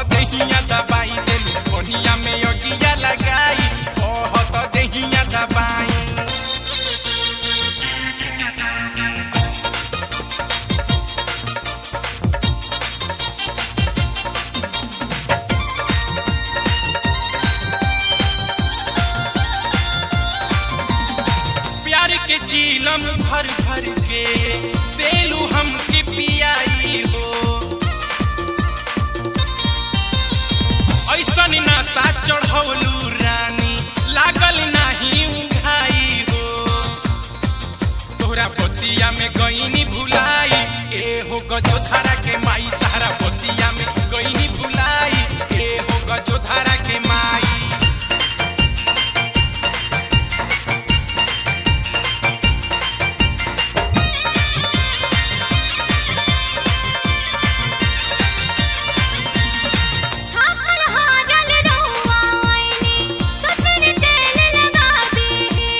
देहिया दबाई देलू कोनिया में अगिया लगाई कहत देहिया दबाई प्यार के चीलम भर भर के देलू हमके पियाई हो ऐसन नशा चढ़ौलू रानी लागल नाही उघाई हो तोहरा बतिया में गईनी भुलाई ए हो गजोधारा के माई तारा बतिया में गईनी भुलाई ए हो गजोधारा के माई थाकल हारल रहुआ आईनी सचन तेल लगा दे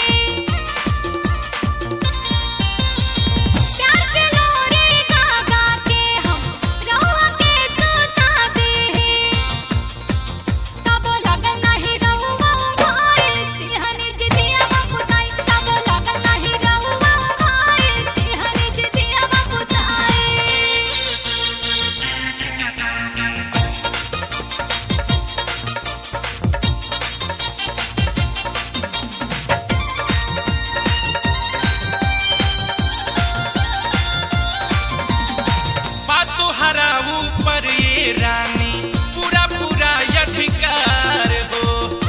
प्यार के लोरे गा गा के हम रहुआ के सुता दे तब लगल नहीं रहुआ भाई तिहनी जिदिया बपुताई तब लगल नहीं रहुआ भाई तिहनी जिदिया बपुताई बात तोहरा ऊपर ये रानी पूरा पूरा अधिकार हो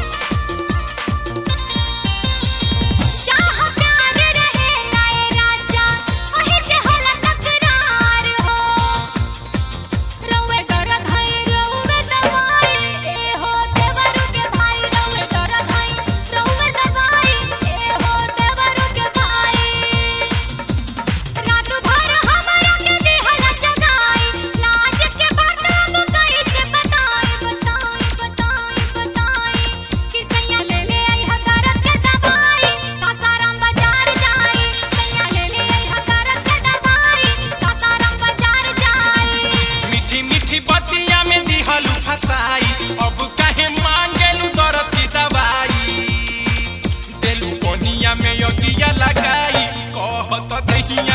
चाह प्यार रहे लाए राजा ओहे जे होला तकरार हो रोवे दर्द है रोवे दवाई ए हो देवरू के भाई रोवे दर्द है रोवे दवाई ए हो देवरू के भाई रात भर हमरा के देहला जगाई लाज के बात अब कैसे बताई बताई बताई बताई कि सैया ले ले आई हकारत के दवाई सासाराम बाजार जाई सैया ले ले आई हकारत के दवाई सासाराम बाजार जाई मीठी मीठी बतिया में दिहलू फसाई अब काहे मांगेलू दर्द की दवाई देलू कोनिया में अगिया लगाई कहत देहिया